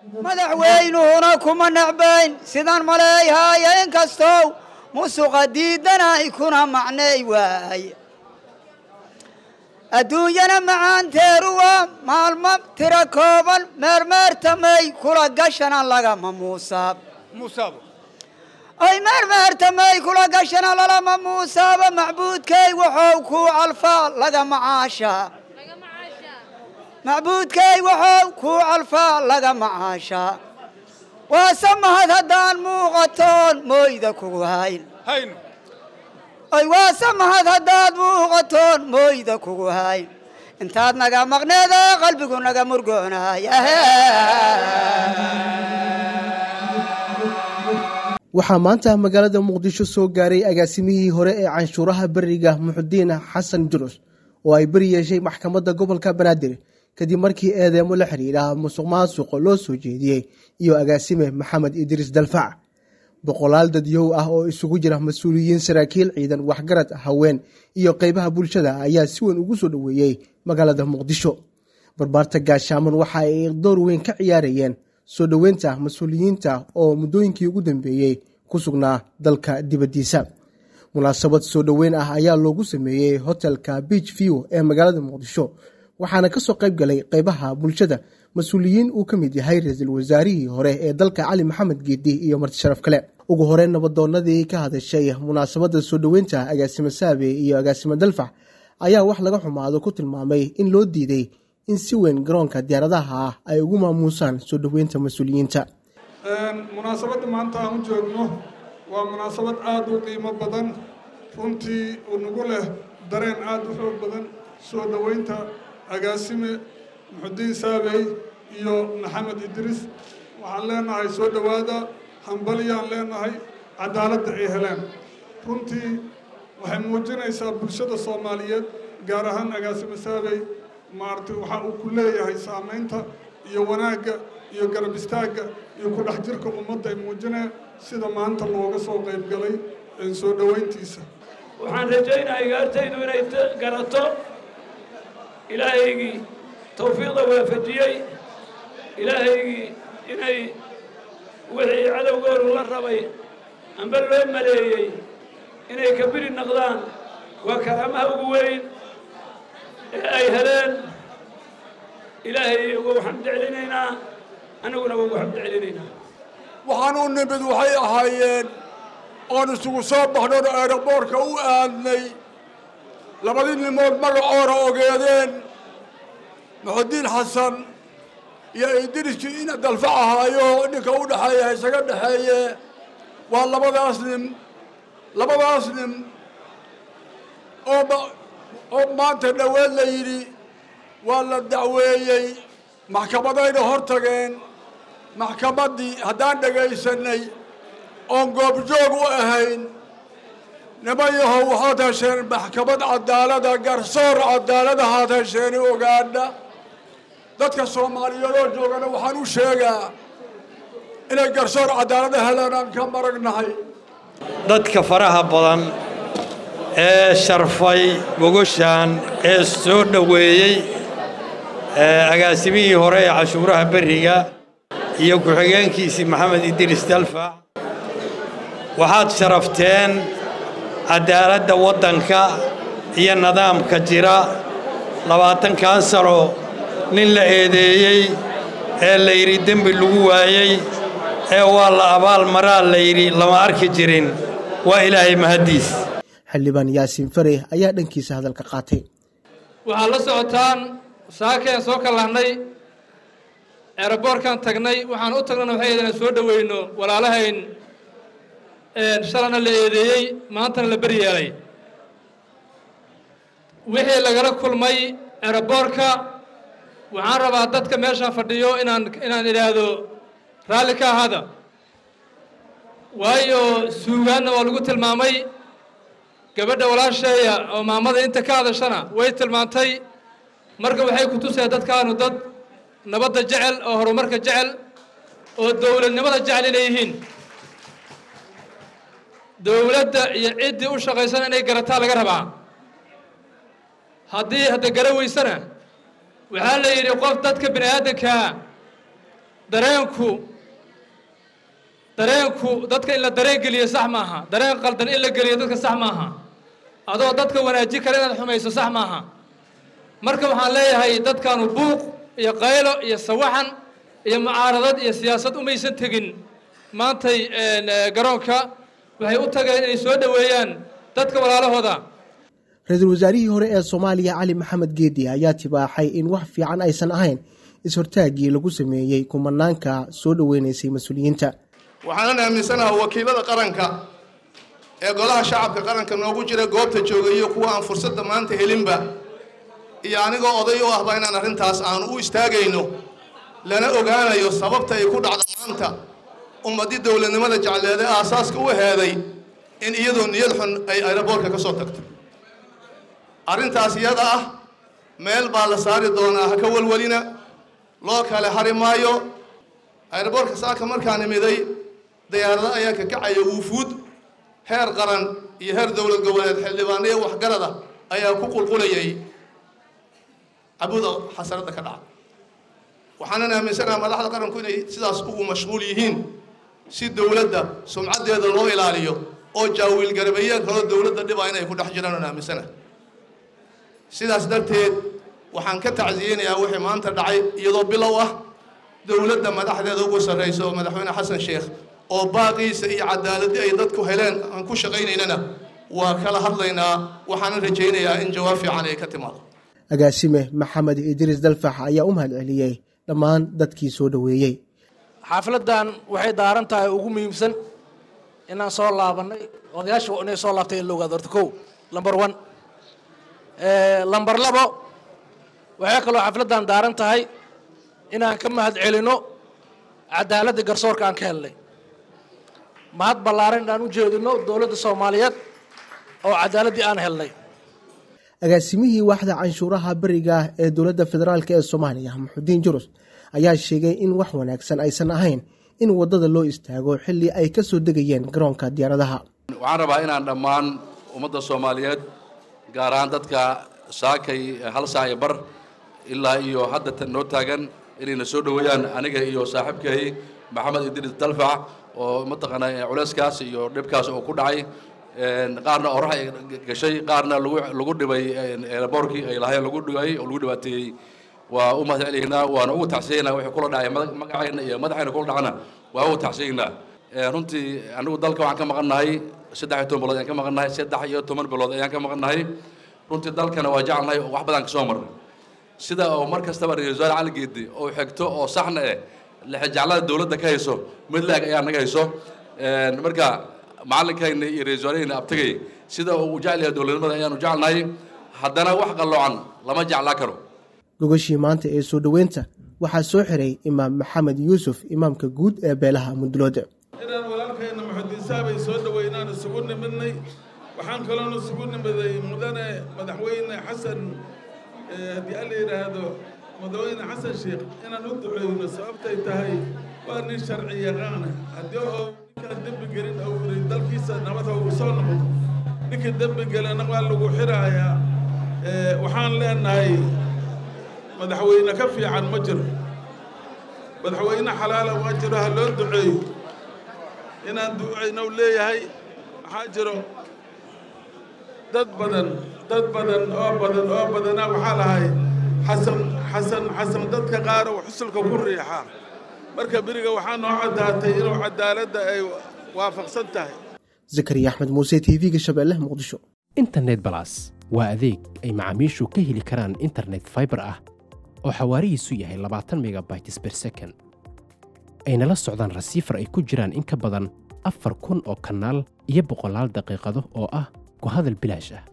madaxweynuhuna kuma necbayn sidaan maleeyhaayo inkastow musuqa diidanay kuna macnay waay adduunyana macaanteeru waa maalmo tiro kooban meermeertamay kula gashana lagama muusaab ay meermeertamay kula gashana lalama muusaaba macbuudkay waxow kuu calfaa lagama caashaa macbuudkay waxow kuu calfaa lagama caashaa waase mahad haddaan muuqatoon mooyda kugu hayn ay waase mahad haddaad muuqatoon mooyda kugu hayn intaad naga maqneeda qalbigu naga murgoonaay waxaa maanta magaalada muqdisho soo gaaray agaasimihii hore ee canshuuraha beriga muxudiin xasan jurus oo ay beri yeeshay maxkamadda gobolka banaadir kadib markii eedeemo la xiriira musuq maasuqo loo soo jeediyey iyo agaasime maxamed idriis dalfac boqolaal dadyow ah oo isugu jira mas-uuliyiin saraakiil ciidan waxgarad haween iyo qeybaha bulshada ayaa si weyn ugu soo dhoweeyey magaalada muqdisho barbaarta gaashaaman waxa ay door weyn ka ciyaarayeen soo dhoweynta mas-uuliyiinta oo muddooyinkii ugu dambeeyey ku sugnaa dalka dibaddiisa munaasabad soo dhoweyn ah ayaa loogu sameeyey hotelka beach view ee magaalada muqdisho waxaana ka soo qayb galay qeybaha bulshada mas-uuliyiin uu ka mid yahay ra-iisul wasaarihii hore ee dalka cali maxamed geedi iyo marti sharaf kale ugu horeyn nabadoonadii ka hadashay munaasabadda soo dhoweynta agaasime saabe iyo agaasime dalfax ayaa wax laga xumaado ku tilmaamay in loo diiday in si weyn garoonka diyaaradaha ah ay ugu maamuusaan soo dhoweynta mas-uuliyiinta munaasabadda maanta aan u joogno waa munaasabad aada u qiimo badan runtii unagu leh dareen aada u xoog badan soo dhoweynta agaasime muxudiin saabey iyo maxamed idriis waxaan leenahay soo dhowaada hambalyaan leenahay cadaaladda ay heleen runtii waxay muujinaysaa bulshada soomaaliyeed gaar ahaan agaasime saabey maaragtay waxa uu ku leeyahay saamaynta iyo wanaagga iyo garab istaagga iyo ku dhex jirka ummadda ay muujineen sida maanta looga soo qayb galay soo dhoweyntiisa waxaan rajaynayaa igaartaydu inay garato ilaahaygii tawfiiqda waafajiyey ilaahaygii inay wixii cadowgoodu la rabay amba loo maleeyey inay ka biri noqdaan waa karaamaha ugu weyn ee ay heleen ilaahay ugu xamd celinaynaa annaguna ugu xamd celinaynaa waxaan u nimid waxay ahaayeen oon isugu soo baxnoon eeraboorka u aadnay labadii nimood magacoora ogeedeen muxudiin xasan iyo idriskii ina dalfac ahaayo ninka u dhexeeya isaga dhexeeye waa labadaas nin labadaas nin oo oo maanta dhoweed la yidhi waa la dacweeyey maxkamadayna hor tageen maxkamaddii haddaan dhegaysanay oon goobjoog u ahayn niman yahow waxaad hesheen maxkamad cadaalada garsoor cadaaladahaad hesheeni ogaadha dadka soomaaliyeedoo joogana waxaan u sheegaa inay garsoor cadaalada helaan aan ka maragnahay dadka faraha badan ee sharfay gogoshaan ee soo dhoweeyey agaasimihii hore ee cashuuraha berriga iyo ku-xigeenkiisii maxamed idriis dalfac waxaad sharafteen cadaaladda waddanka iyo nidaamka jira labaatankan sano nin la eedeeyey ee la yidhi dembi lagu waayey ee waa la abaal maraa la yidhi lama arki jirin waa ilaahay mahaddiis xildhibaan yaasiin fare ayaa dhankiisa hadalka qaatay waxaad la socotaan saakeen soo kallahnay eeraboorkaan tagnay waxaan u tagnana waxay ahayd inaan soo dhoweyno walaalahayn shalana la eedeeyey maantana la beryeelay wixii lagala kulmay eeraboorka waxaan rabaa dadka meeshaan fadhiyo inaan inaan idhaahdo raalli ka ahaada waayo suugaanna waa lagu tilmaamay gabadha walaasheeya oo maamada inta ka hadashana way tilmaantay marka waxay ku tusaya dadkaanu dad nabadda jecel oo horumarka jecel oo dowladnimada jecel inay yihiin dowladda iyo ciddii u shaqaysana inay garataa laga rabaa haddii hadda gara weysana waxaa la yidhi qof dadka bini aadankaa dareenku dareenku dadka in la dareen geliyo sax maaha dareen qaldan in la geliyo dadka sax maaha adoo dadka wanaaji kale inaad xumayso sax maaha marka waxaan leeyahay dadkaanu buuq iyo qaylo iyo sawaxan iyo mucaaradad iyo siyaasad umaysan tegin maantay garoonka waxay u tageen inay soo dhoweeyaan dadka walaalahooda ra-iisul wasaarihii hore ee soomaaliya cali maxamed geedi ayaa tibaaxay in wax fiican aysan ahayn is-hortaaggii lagu sameeyey kumanaanka soo dhoweynaysay mas-uuliyiinta waxaanan aaminsanaha wakiilada qaranka ee golaha shacabka qaranka noogu jira goobta joogayo kuwa aan fursadda maanta helinba iyo anigoo oday u ahba inaan arrintaas aan u istaagayno lana ogaanayo sababta ay ku dhacda maanta ummaddii dowladnimada jecleede aasaaska u heeday in iyadoo niyad xun ay aeroboortka ka soo tagto arrintaas iyada ah meel baa la saari doonaa ha ka walwalina loo kale hari maayo aeroboortka saaka markaan imiday dayaarado ayaa ka kacaya wuufuud heer qaran iyo heer dowlad goboleed xildhibaano iyo waxgarada ayaa ku qulqulayay cabuda xasaradda ka dhaca waxaanan aaminsanaha madaxda qaranku inay sidaas ugu mashquul yihiin si dowladda sumcaddeeda loo ilaaliyo oo jaawiil garabeeye kaloo dowladda dhibaa inay ku dhex jiraan aan aaminsanaha sidaas darteed waxaan ka tacsiyeynayaa wixii maanta dhacay iyadoo bilow ah dowladda madaxdeeda ugu sarraysa oo madaxweyne xasan sheekh oo baaqiisa iyo cadaaladii ay dadku heleen aan ku shaqaynaynana waa kala hadlaynaa waxaanan rajaynayaa in jawaab fiican ay ka timaado agaasime maxamed idriis dalfax ayaa u mahad celiyey dhammaan dadkii soo dhoweeyey xaafladdan waxay daaran tahay ugu muhiimsan inaan soo laabannay odayaasha inay soo laabtay in la ogaado horta kow lamber one lamber labo waxay kaloo xafladdan daaran tahay inaan ka mahad celino cadaaladda garsoorka aan ka helnay mahad ballaaran inaan u jeedino dowladda soomaaliyeed oo cadaaladdii aan helnay agaasimihii waaxda canshuuraha beriga ee dowladda federaalk ee soomaaliya maxudiin jurus ayaa sheegay in wax wanaagsan aysan ahayn in waddada loo istaago xilli ay ka soo degayeen garoonka diyaaradaha waxaan rabaa inaan dhammaan ummadda soomaaliyeed gaar ahaan dadka saakay hal saac iyo bar ilaa iyo hadda noo taagan inayna soo dhoweeyaan aniga iyo saaxiibkay maxamed idriis dalfac oo mataqaanaa culeyskaas iyo dhibkaas oo ku dhacay qaarna orax ay gashay qaarna lagu lagu dhibay eelaboorkii ay lahayn lagu dhibay oo lagu dhibaateeyey waa u mahad celiynaa waana ugu tacsiyaynaa wixii kula dhacay magacayna iyo madaxayna kula dhacana waa ugu tacsiyaynaa runtii anigu dalka waxaan ka maqannahay saddex iyo toban bilood ayaan ka maqannahay saddex iyo toban bilood ayaan ka maqannahay runtii dalkana waa jecelnahay oo wax badan ka soo marnay sida oo mar kastaba ra-isul wasaare cali geedi oo xigto oo saxna eh lexejeclada dowladda ka hayso mid la-eg ayaa naga hayso marka macalinkayna iyo ra-isul wasaarehayna abtagay sida uu jecel yahay dowladnimada ayaanu jecelnahay haddana wax qalloocan lama jeclaa karo gogashii maanta ee soo dhoweynta waxaa soo xiray imaam maxamed yuusuf imaamka guud ee beelaha mudlood inaan walaalkayna muxudiinsaabay soo dhoweynaan isugu nimidnay waxaan kaloon isugu nimiday mudane madaxweyne xasan haddii alla yidhaahdo madaxweyne xasan sheekh inaan u duceyno sababtay tahay waa nin sharci yaqaana haddii oo ninkaan dembi gelin ou yidhi dalkiisa nabada uu soo noqdo ninkii dembi gelana waa lagu xiraayaa waxaan leenahay madaxweyne ka fiican ma jiro madaxweyne xalaala ma jiro ha loo duceeyo inaan ducayno leeyahay waxaa jiro dad badan dad badan oo badan oo badana waxaa lahay xasan xasan xasan dadka qaar oo xusulka ku riixaa marka beriga waxaa noo caddaatay inuu cadaaladda ay waafaqsan tahay zakariya axmed muuse t v-ga shabeelle muqdisho internet balas waa adeeg ay macaamiishu ka heli karaan internet faibar ah oo xawaarihiisu yahay labaatan megabytes ber second ayna la socdaan rasiifar ay ku jiraan in ka badan afar kun oo kanaal iyo boqolaal daqiiqado oo ah ku hadal bilaash ah